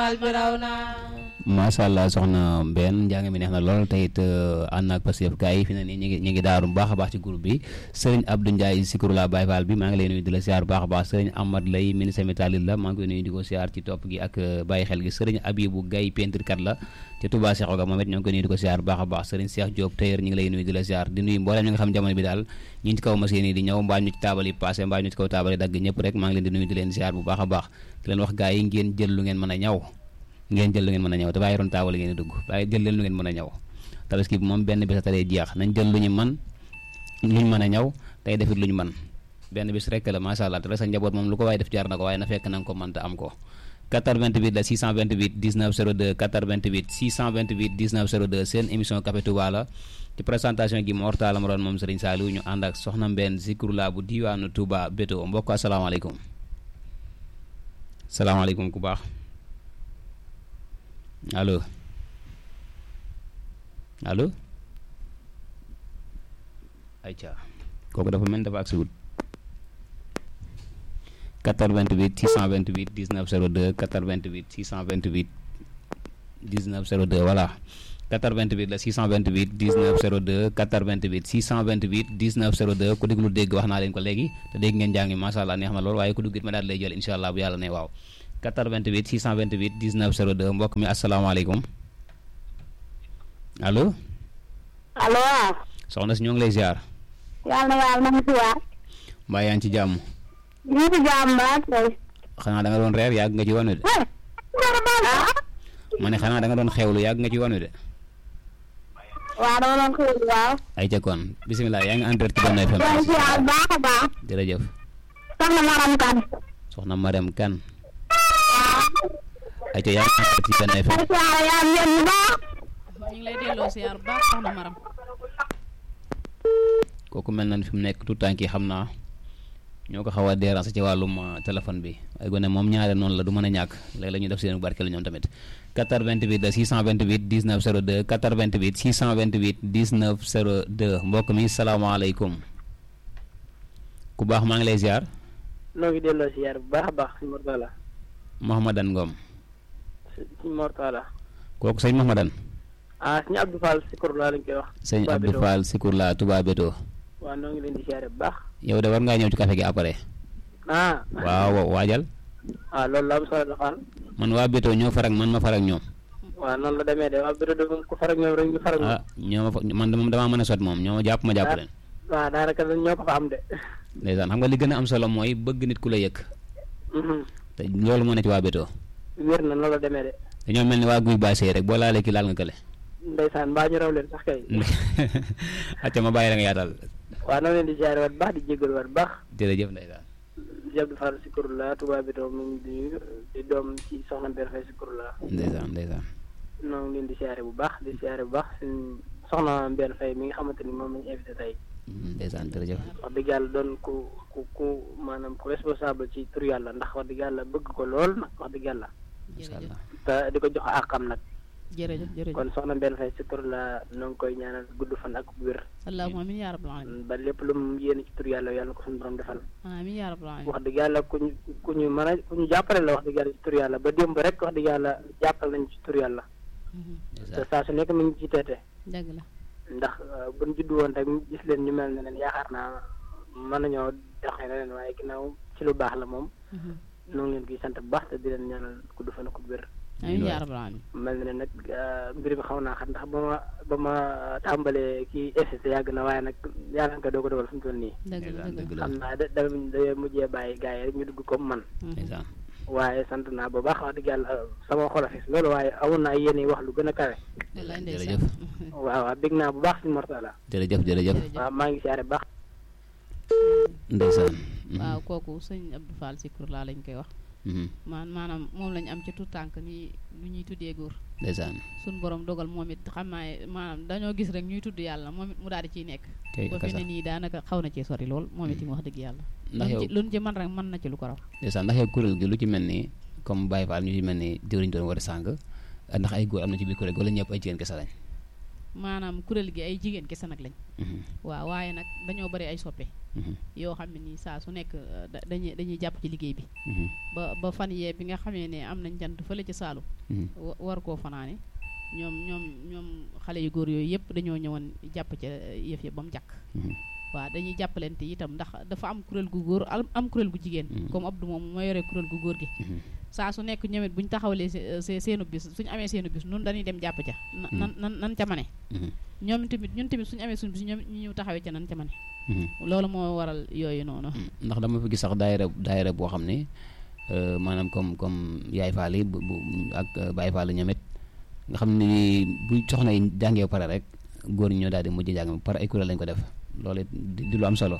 macha allah soxna Mbène njàng mi neex na lool te it ànd naag Pastef gars yi fi ne nii ñu ngi ñu ngi daaru bu baax a baax ci groupe bi sëriñ Abdou Ndiaye Sikurula Baye Fall bi maa ngi lay nuyu di la siyaar bu baax a baax sëriñ Amad Lay ministre métalil la maa ngi koy nuyu di ko siyaar ci topp gi ak bàyyi xel gi sëriñ Abibou Gaye peinture kat la ci Touba Cheikh Oga moom it ñoo ngi koy nuyu di ko siyaar bu baax a baax sëriñ Cheikh Diop tailleur ñu ngi lay nuyu di la siyaar di nuyu mbooleem ñi nga xam jamono bi daal ñi ci kaw machine yi di ñëw mbaa ñu ci taabal yi passé mbaa ñu ci kaw taabal yi dagg ñëpp rek maa ngi leen di nuyu di leen siyaar bu baax a baax di leen wax gars yi ngeen jël lu ngeen mën a ñaw ngeen jël lu ngeen mën a ñëw te bàyyi roon taawal ngeen di dugg bàyyi jël leen lu ngeen mën a ñëw tabaski bi moom benn bis a taree jeex nañ jël lu ñu man luñ mën a ñëw tey defit lu ñu man benn bis rek la macha allah te rek sa njaboot moom lu ko waaye def jaar na ko waaye na fekk na nga ko mën te am ko 88 la 628 19 02 88 628 19 02 seen émission Café Touba la ci présentation gi Mor Talla ma doon moom Serigne Saliou ñu ànd ak Soxna Mbène Zikrula bu diwaanu Touba Béto mbokk asalaamaaleykum salaamaaleykum ku baax allo allo ayca kooku dafa mel dafa agsi wut 88 628 19 02 88 628 19 02 voilà 88 la 628 19 02 88 628 19 02 ku déglu dégg wax naa leen ko léegi te dégg ngeen jàng macha allah neex na lool waaye ku duggit ma daal lay jël incha allah bu yàlla ne waaw 88 628 19 02 mbokk mi asalaamaaleykum allo. allo. soxna si ñoo ngi lay ziar. yàlla na yàlla na mu si waat. mbaa yaa ngi ci jàmm. ñu ngi ci jàmm ba tey. xanaa da nga doon reer yàgg nga ci wanu de. ma ne xanaa da nga doon xewlu yàgg nga ci wanu de. waaw dama doon xewlu waaw. ay ca kon bisimilah yaa ngi en direct ci Benno FM. maa ngi si waat baax a baax. jërëjëf. soxna Maram Kan. soxna Marème Kane. ay ca yaa ngi en direct ci Benno FM. ay siyaare yaa ngi leen bu baax. ñu ngi lay delloo siyaar bu baax soxna Maram. kooku mel na ni fi mu nekk tout tànk yi xam naa ñoo ko xaw a déranger ci wàllum téléphone bi ay gone moom ñaare noonu la du mën a ñàkk léegi la ñuy def seen barkeel ñoom tamit 88 la 628 19 02 88 628 19 02 mbokk mi salaamaaleykum ku baax maa ngi lay ziar. noo ngi delloo ziar bu baax a baax sëñ Mortala. Mouhamadan Ngom. sëñ Mortala. kooku sëñ Mouhamadan. ah sëñ Abdou Fall Sikurla lañ koy wax. sëñ Abdou Fall Sikurla Touba Béto. waaw noo ngi leen di ziare bu baax. yow de war ngaa ñëw ci café gi après. ah. waaw waajal. ah loolu la am solo la Fall. man waa Béto ñoo farak man ma farak ñoom. waaw noonu la demee de waa Béto de moom ku farak ñoom rek ñu farak ñoom. ah ñoo ma fa man de moom damaa mën a sot moom ñoo ma jàpp ma jàpp leen. waaw daanaka ñoo ko fa am de. ndeysaan xam nga li gën a am solo mooy bëgg nit ku la yëg. te loolu moo ne ci waa Béto. wér na noonu la demee de. dañoo mel ni waa guy baasee rek boo laalee ki laal nga kële. ndeysaan mbaa ñu raw leen sax kay. acca ma bàyyi la nga yaatal. waaw noo leen di ziare waat baax di jégalu waat baax. jërëjëf ndeysaan. Cheikh Abdou Fall Sikurla Touba Béto mu ngi di di doom ci soxna Mbène Faye Sikurla. ndeysaan ndeysaan. noo ngi leen di ziare bu baax di ziare bu baax suñ soxna Mbène Faye mi nga xamante ni moom lañu invité tey. ndeysaan jërëjëf. wax dëgg yàlla doon ku ku ku maanaam ku responsable ci tur yàlla ndax wax dëgg yàlla bëgg ko lool nag wax dëgg yàlla. incha allah te di ko jox àqam nag. jërëjëf jërëjëf kon soxna Mbène Faye si tur la noo ngi koy ñaanal gudd fan ak wér. allahumma amiin yaa rabbal alamin ba lépp lu mu yéene ci tur yàlla yàlla ko suñu borom defal. amiin yaa rabbal alamin wax dëgg yàlla ku ñu ku ñu mën a ku ñu jàppale la wax dëgg yàlla ci tur yàlla ba démb rek wax dëgg yàlla jàppal nañ ci tur yàlla. te saa su nekk mi ngi ci teete. dëgg la ndax bu ñu juddu woon rek gis leen ñu mel ne leen yaakaar naa mën nañoo doxee na leen waaye ginnaaw ci lu baax la moom. ñoo ngi leen koy sant bu baax te di leen ñaanal gudd fan ak wér. amiin yaa rabbal alamin mel na ne nag mbir mi xaw naa xam ndax ba ma ba ma tàmbalee kii SST yàgg na waaye nag yàlla nga doo ko dogal fu mu toll nii. dëgg la dëgg la xam naa da da da mujjee bàyyi gars yi rek ñu dugg comme man. ndeysaan. waaye sant naa bu baax wax dëgg yàlla sama xol a fees loolu waaye awoon naa yéen wax lu gën a kawe. wallaay jërëjëf. ndeysaan waaw waaw bég naa bu baax si Mortala. jërëjëf jërëjëf. waaw maa ngi siyaare bu baax. ndeysaan. waaw kooku sëñ Abdou Fall Sikurla lañ koy wax maan maanaam moom lañ am ci tout tànk ni lu ñuy tuddee góor ndeysaan. suñ borom dogal moom it xam naa maanaam dañoo gis rek ñuy tudd yàlla moom it mu daal di ciy nekk kay ba fi kasa ne nii daanaka xaw na cee sori lool moom it wax dëgg yàlla ndax yow luñ ci man rek mën na ci lu ko raw ndeysaan ndax yow kuréel gi lu ci mel ni comme Baye Fall ñu ci mel ni jëwriñ doon war a sàng ndax ay góor am na ci biir kuréel gi wala ñëpp ay jigéen kese lañ maanaam kuréel gi ay jigéen kese nag lañ waaw waaye nag dañoo bari ay soppe yoo xam ne nii saa su nekk dañuy dañuy jàpp ci liggéey bi ba ba fan yee bi nga xamee ne am nañ jant fële ci Saalum war koo fanaane ñoom ñoom ñoom xale yu góor yooyu yëpp dañoo ñëwoon jàpp ca yëf ya ba mu jàkk waaw dañuy jàppalante itam ndax dafa am kuréel gu góor am kuréel gu jigéen comme Abdou moom moo yore kuréel gu góor gi saa su nekk ñoom it bu ñu taxawalee seenu bis suñu amee seenu bis nun dañuy dem jàpp ca nan nan nan ca mane ñoom tamit ñun tamit suñu amee suñu bis ñoom ñu ñëw taxawee ca nan ca mane loolu moo waral yooyu noonu ndax dama fi gis sax daayira daayira boo xam ne maanaam comme comme yaay faal yi bu ak baay faal ñoom it nga xam ne bu soxna yi jàngee pare rek góor ñi ñoo daal di mujj jàng par ay kuréel lañ ko def loolu it di lu am solo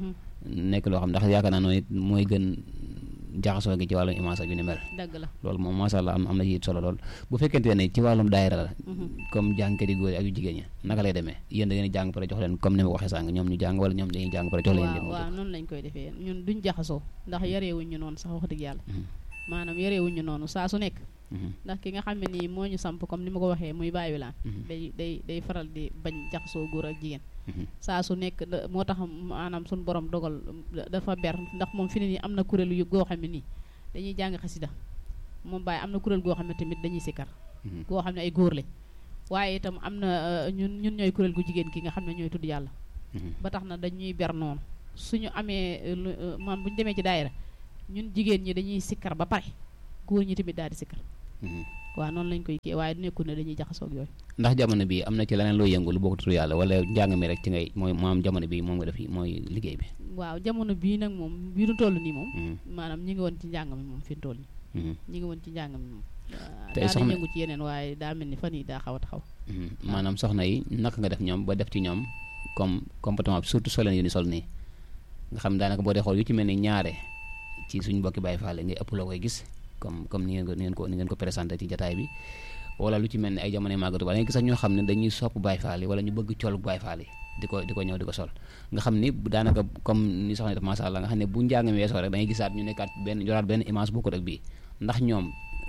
nekk loo xam ndax yaakaar naa noonu it mooy gën jaxasoo gi ci wàllum image ak yu ni mel dëgg la loolu moom masha Allah am am na ci solo lool bu fekkente ne ci wàllum daayira la comme jàngkat yi góor yi ak yu jigéen ñi naka lay demee yéen da ngeen jàng pare jox leen comme ni ma ko waxee sànq ñoom ñu jàng wala ñoom dañuy jàng pare jox leen waaw waaw noonu lañ koy defee ñun duñ jaxasoo ndax yareewuñ ñu noonu sax wax dëgg yàlla maanaam yareewuñ ñu noonu saa su nekk ndax ki nga xam ne nii moo ñu samp comme ni ma ko waxee muy bàyyi wilaan day day day faral di bañ jaxasoo góor ak jigéen saa su nekk moo tax maanaam suñu borom dogal dafa ber ndax moom fi ne nii am na kuréel yu goo xam ne nii dañuy jàng xasida moom bàyyi am na kuréel goo xam ne tamit dañuy sikkar goo xam ne ay góor lañ waaye itam am na ñun ñun ñooy kuréel gu jigéen ki nga xam ne ñooy tudd yàlla ba tax na dañuy ber noonu suñu amee maam bu ñu demee ci daayira ñun jigéen ñi dañuy sikkar ba pare góor ñi tamit daal di sikkar waaw noonu lañ koy kii waaye nekkul ne dañuy jaxasoog yooyu ndax jamono bi am na ci leneen loo yëngu lu bokk tudd yàlla wala njàng mi rek ci ngay mooy maam jamono bi moom nga def mooy liggéey bi waaw jamono bii nag moom bii nu toll nii moom maanaam ñi ngi woon ci njàng mi moom fi nu toll nii ñi ngi woon ci njàng mi moom tey daa yëngu ci yeneen waaye daa mel ni fan yi daa xaw a taxaw maanaam soxna yi naka nga def ñoom ba def ci ñoom comme comportement bi surtout soleen yu ni sol nii nga xam daanaka boo dee xool yu ci mel ni ñaare ci suñ mbokki Baay Faal ngay ëpp loo koy gis comme comme ni ngeen ko ni ngeen ko ni ngeen ko présenté ci jataay bi wala lu ci mel ni ay jamono màggatu wala nga gis sax ñoo xam ne dañuy sopp Baay Faal yi wala ñu bëgg col Baay Faal yi di ko di ko ñëw di ko sol nga xam ni daanaka comme ni soxna def masha Allah nga xam ne bu njàng mi weesoo rek da ngay gisaat ñu nekkaat benn yoraat benn image bu ko rek bii ndax ñoom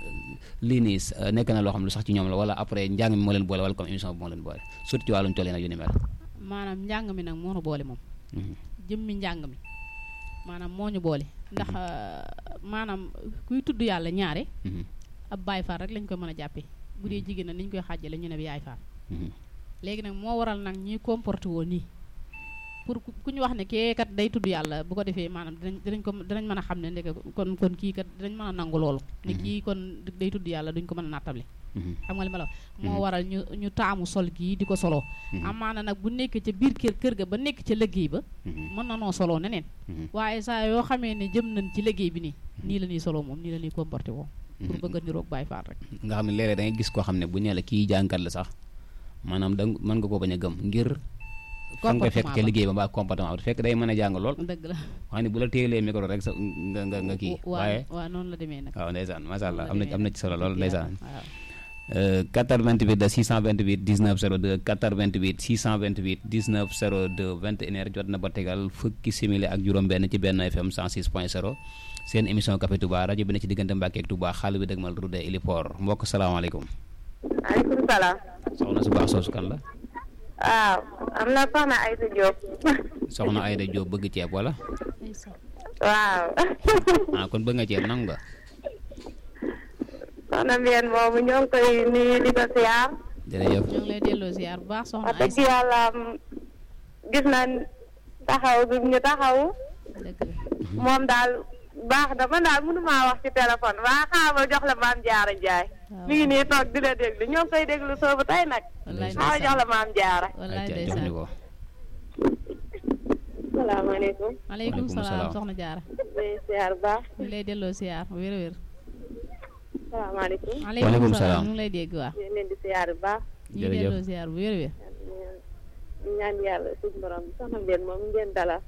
lii nii nekk na loo xam lu sax ci ñoom la wala après njàng mi moo leen boole wala comme émission bi moo leen boole surtout ci wàllum colee nag yu ni mel maanaam njàng mi nag moo nu boole moom jëmmi njàng mi maanaam moo ñu boole ndax maanaam kuy tudd yàlla ñaare ab baay faal rek lañ koy mën a jàppee bu dee jigéen na ni ñu koy xàjjale ñu ne yaay faal léegi nag moo waral nag ñuy comporté woon nii pour ku ñu wax ne kee kat day tudd yàlla bu ko defee maanaam dinañ dinañ ko dinañ mën a xam ne ndeke kon kon kii kat dinañ mën a nangu loolu ne kii kon day tudd yàlla duñ ko mën a nattable xam nga li ma la wax moo waral ñu ñu taamu sol gii di ko soloo amaana nag bu nekk ca biir kër kër ga ba nekk ca liggéey ba mën na noo soloo neneen waaye saa yoo xamee ne jëm nañ ci liggéey bi nii nii la ñuy soloo moom nii la ñuy comporté woo pour bëgg a niroog Baay Faal rek nga xam ne léeg-léeg da ngay gis koo xam ne bu ñee la kii jàngkat la sax maanaam da mën nga koo bañ a gëm ngir fan nga fekk ca liggéey ba mbaa comportement fekk day mën a jàng lool dëgg la wax ne bu la téyelee micro rek sa nga nga nga kii waaye waaw noonu la demee nag waaw ndeysaan masha Allah am na am na ci solo lool ndeysaan 88 da 628 19 02 88 628 19 02 21 heures jot na ba tegal fukki simili ak juróom benn ci benn FM 106 point 0 seen émission Café Touba rajo bi ne ci diggante Mbàkke ak Touba xaalis bi dëgmal Roudé Iliport mbokk salaamaaleykum maaleykum salaam. soxna su baax soosu kan la. waaw am na soxna Ayda Diop. soxna Ayda Diop bëgg ceeb wala. waaw. ah kon bëgg nga ceeb nangu nga. soxna Mbène moomu ñoo ngi koy nuyu di ko siyaar. jërëjëf ñoo ngi lay delloo siyaar bu baax soxna wax dëgg yàlla gis nañ taxaw bi ñu taxaw. dëgg la moom daal baax na man daal mënu maa wax ci téléphone waa xaaral jox la maam Jaara Njaay. mi ngi nii toog di la déglu ñoo ngi koy déglu soobu tey nag. wallaay xaaral jox la maam Jaara. wallaay jox ndeysaan ñu ko salaamaaleykum. maaleykum Waaleykum salaam salaam. soxna jaara may siyaar bu baax. ñu ngi lay delloo siyaar wér wér salaamaaleykum. Waaleykum salaam. ñu ngi lay dégg waa ñu ngi leen di siyaar bu baax. ñu ngi Jërëjëf. delloo siyaar bu wér wér ñu ñaan yàlla suñu borom soxna Mbène moom ngeen dalal.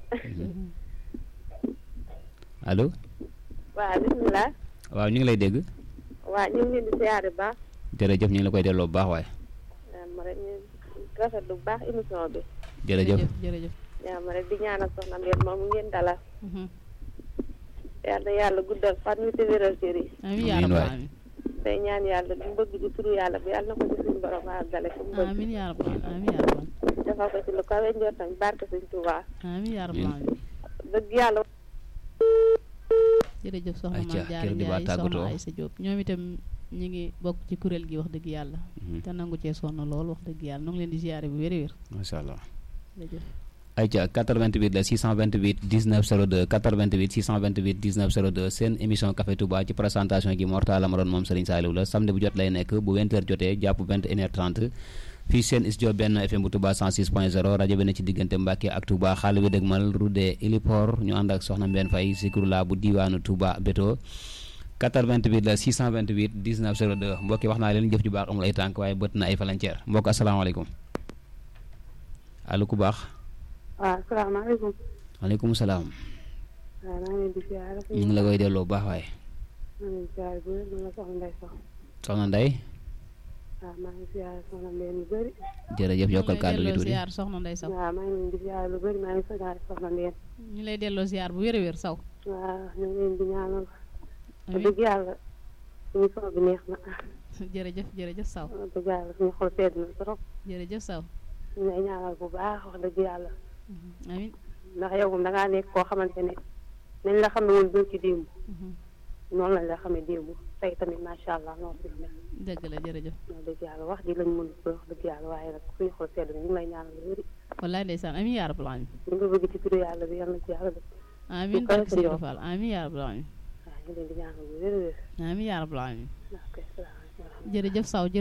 allo waaw bisimilah. waaw ñu ngi lay dégg waaw ñu ngi leen di siyaar bu baax. jërëjëf ñu ngi la koy delloo bu baax waaye ñaan ma rek ñu rafetlu bu baax émission bi. jërëjëf jërëjëf ñaan ma rek di ñaanal soxna Mbène moom ngeen dalal. Mhm. yàlla yàlla guddal fan wi te wéral cër yi. amiin yaa Amiin rabbal waay. aalamiin day ñaan yàlla lu mu bëgg ci turu yàlla bi yàlla na ko ci suñu borom àggale fi mu bëgg amiin yaa rabbal amiin yaa rabbal defal ko ci lu kawe njortam barke suñ Tuubaa amiin yaa rabbal amiin dëgg yàlla jërëjëf soxna Ayca, Mame Diarra kër gi baa Ndiaye tàggatoo. soxna Aïssa Diop ñoom itam ñu ngi bokk ci kuréel gi wax dëgg yàlla Mhm. te nangu cee sonn lool wax dëgg yàlla nu ngi leen di ziare bu wér a wér macha allah. jërëjëf ayca 88 la 628 19 02 88 628 19 02 seen émission Café Touba ci présentation gi Mortala ma doon moom Serigne Saliou la samedi bu jot lay nekk bu 20h jotee jàpp 21h30 fii seen studio benn FM bu Touba 106.0 rajo bi ne ci diggante Mbacke ak Touba xaalis bi dëgmal Roudé Ilipor ñu ànd ak Soxna Mbène Faye Zikrula bu diwaanu Touba Beto 88 la 628 19 02 mbokki wax naa leen jëf ju baax amul ay tànk waaye bët na ay falanceer mbokk asalaamaaleykum allo ku baax. waaw salaamaaleykum maaleykum salaam waaw maa ngi leen di ziare ñu ngi la koy delloo bu baax waaye maa ngi leen di ziare bu wér man la soxna Ndeye Sox soxna Ndeye waaw maa ngi ziare soxna Mbène lu bëri jërëjëf yokkal ñu lay kàddu gi delloo tuuti ziar soxna Ndey Saw waaw maa ngi leen di ziare lu bëri maa ngi ziare soxna Mbène ñu lay delloo ziar bu wér a wér saw waaw ñu ngi leen di ñaanal wax amiin dëgg yàlla suñu son bi neex na jërëjëf jërëjëf saw wax dëgg yàlla suñu xol sedd na trop jërëjëf saw ñu lay ñaanal bu baax wax dëgg yàlla Mhm. amiin ndax yow moom da ngaa nekk koo xamante ne nañ la xam ne woon doo ci démb Mhm. noonu lañ la xamee démb tey tamit macha allah noonu fi mel dëgg la jërëjëf wax dëgg yàlla wax ji lañ mën ko wax dëgg yàlla waaye nag suñu xol sedd na ñu ngi lay ñaanal lu bëri wallaay ndeysaan amiin yaa rabbal amiin li nga bëgg ci turu yàlla bi yàlla na ci yàlla def amiin kawe barke sa Seydou njort. Fall amiin yaa rabbal amiin waaw ñu leen di ñaanal bu wér a wér amiin yaa rabbal amiin ok salaamaaleykum jërëjëf saw